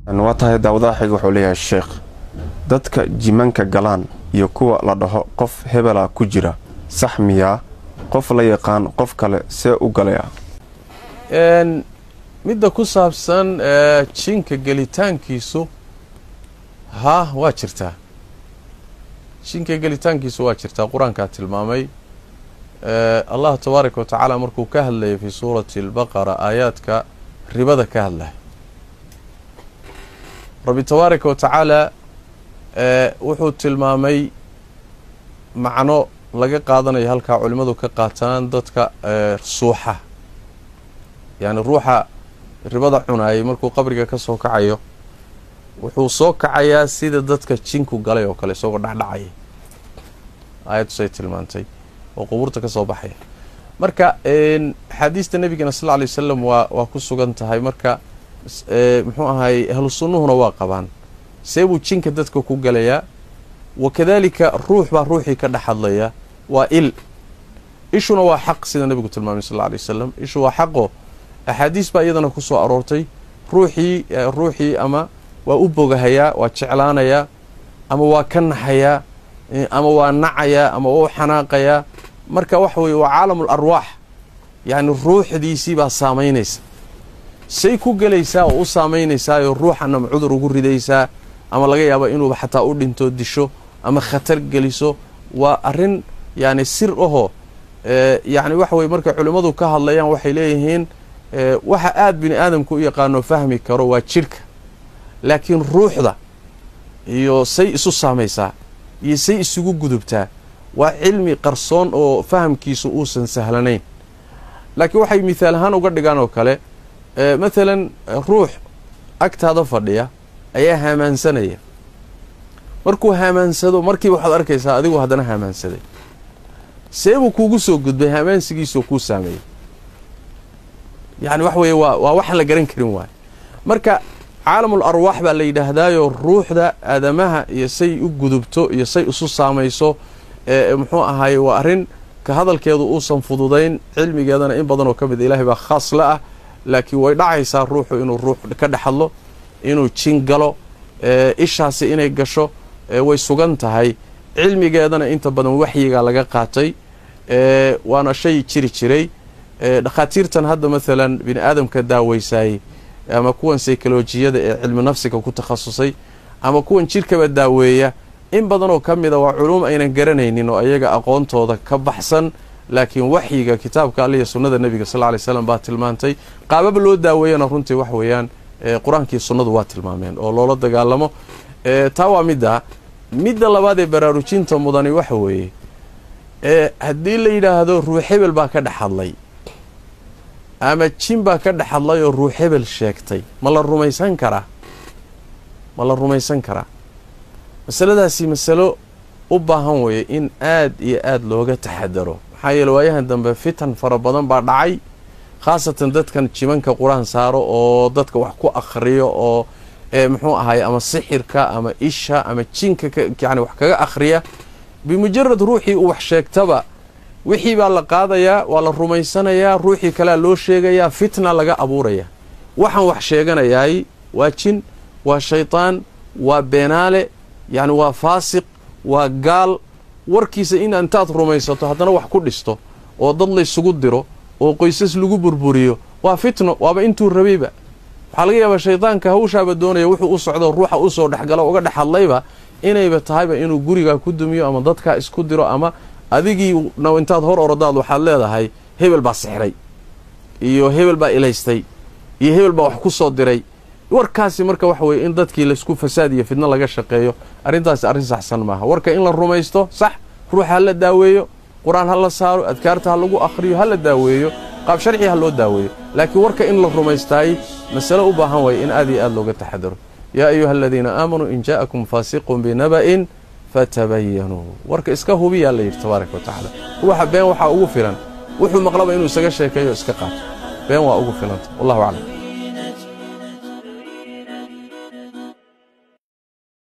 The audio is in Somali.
waa tahay daawadaha xiga wuxuu leeyahay sheekh dadka jimanka galaan iyo kuwa la dhaho qof hebela ku jira sax miyaa qof la yaqaan qof kale see u galaya midda ku saabsan jinka gelitaankiisu haa waa jirtaa jinka gelitaankiisu waa jirtaa qur-aankaa tilmaamay allah tabaaraka wa tacaala markuu ka hadlayay fi suurati albaqara aayaadka ribada ka hadlaya rabbi tabaaraka wa tacaala wuxuu tilmaamay macno laga qaadanayo halkaa culimmadu ka qaataan dadka suuxa yacni ruuxa ribada cunaayay markuu qabriga ka soo kacayo wuxuu soo kacayaa sida dadka jinku galay oo kale isagoo dhacdhacaya aayadusay tilmaantay oo qubuurta ka soo baxaya marka axaadiista nebigana sal lla lay wasalam waa waa ku sugan tahay marka muxuu ahay ahlu sunnuhuna waa qabaan see buu jinka dadka ku galayaa wa kadalika ruux baa ruuxii ka dhex hadlaya waa il ishuna waa xaq sida nebigu tilmaamay sal alla lay wasalam ishu waa xaqo axaadiis baa iyadana ku soo aroortay ruuxii ruuxii ama waa u bogahayaa waa jeclaanayaa ama waa ka naxayaa ama waa nacayaa ama waa u xanaaqayaa marka waxa weeye waa caalamul arwaax yacni ruuxdiisii baa saamaynaysa say ku gelaysaa oo u saamaynaysaayoo ruuxan ama cudur ugu ridaysaa ama laga yaaba inuuba xataa u dhinto disho ama khatar geliso waa arrin yacni sir ahoo yacni waxa weye markay culimmadu ka hadlayaan waxay leeyihiin waxa aada bini aadamku u yaqaano fahmi karo waa jidhka laakiin ruuxda iyo say isu saamaysaa iyo say isugu gudubtaa waa cilmi qarsoon oo fahamkiisu uusan sahlanayn laakiin waxay mithaal ahaan uga dhigaan oo kale mathalan ruux agtaada fadhiya ayaa haamaansanaya markuu haamaansado markiiba waxaad arkaysaa adigu haddana haamaansaday seebuu kuugu soo gudbay haamaansigiisoo kuu saameeyey yacni wax weeye waa waa wax la garan karin waayo marka caalamul arwaax baa la yidhaahdaayoo ruuxda aadamaha iyo say u gudubto iyo say isu saamayso muxuu ahaaye waa arrin ka hadalkeedu uusan fududayn cilmigeedana in badan oo ka mid ilaahay baa khaas la ah laakiin way dhacaysaa ruuxu inuu ruux ka dhex hadlo inuu jin galo ishaasi inay gasho way sugan tahay cilmigeedana inta badan waxyigaa laga qaatay waana shay jiri jiray dhakhaatiirtan hadda maalan bini aadamka daaweysaayey ama kuwan saykolojiyada ee cilmi nafsiga ku takhasusay ama kuwan jirkaba daaweeya in badan oo ka mida waa culuum aynan garanaynin oo ayaga aqoontooda ka baxsan laakiin waxyiga kitaabka alle iyo sunnada nebiga sal ly slam baa tilmaantay qaababa loo daaweeyana runtii wax weeyaan qur-aankii sunnadu waa tilmaameen oo loola dagaalamo taa waa midda midda labaad ee baraarujinta mudani waxa weeye haddii la yidhaahdo ruux hebel baa ka dhex hadlay ama jin baa ka dhex hadlay oo ruux hebel sheegtay ma la rumaysan karaa ma la rumaysan karaa masaladaasi masalo u baahan weeye in aad iyo aad looga taxadaro maxaa yeele waayahan dambe fitan fara badan baa dhacay khaasatan dadkan jimanka qur-aan saaro oo dadka wax ku akhriyo oo muxuu ahaye ama sixirka ama isha ama jinka yani wax kaga akhriya bimujarad ruuxii uu wax sheegtaba wixii baa la qaadayaa waa la rumaysanayaa ruuxii kalea loo sheegayaa fitna laga abuuraya waxaan wax sheeganayaay waa jin waa shaytaan waa beenaale yacni waa faasiq waa gaal warkiisa in intaad rumaysato haddana wax ku dhisto oo dad laysugu diro oo qoysas lagu burburiyo waa fitno waaba intuu rabayba waxaa laga yaabaa shaydaanka hawshaaba doonaya wuxuu u socdo ruuxa usoo dhexgalo uga dhex hadlayba inayba tahayba inuu gurigaa ku dumiyo ama dadkaa isku diro ama adigii na intaad hor orodaad waxaad leedahay hebel baa sixray iyo hebel baa ilaystay iyo hebel baa wax ku soo diray warkaasi marka waxa weeye in dadkii laysku fasaad iyo fidno laga shaqeeyo arrintaasi arrin saxsan maaha warka in la rumaysto sax ruuxa ha la daaweeyo qur-aan ha la saaro adkaarta ha lagu akhriyo ha la daaweeyo qaab sharci ha loo daaweeyo laakiin warka in la rumaystaay masalo u baahan waaya in aad iyo aad looga taxadaro yaa ayuha aladiina aamanuu in jaa'akum faasiqun binaba'in fatabayanuu warka iska hubiyaa la yidhi tabaaraka wa tacaala ruuxa been waxaa ugu filan wuxuu maqlaba inuu isaga sheekeeyo iska qaato been waa ugu filanta wallahu aclam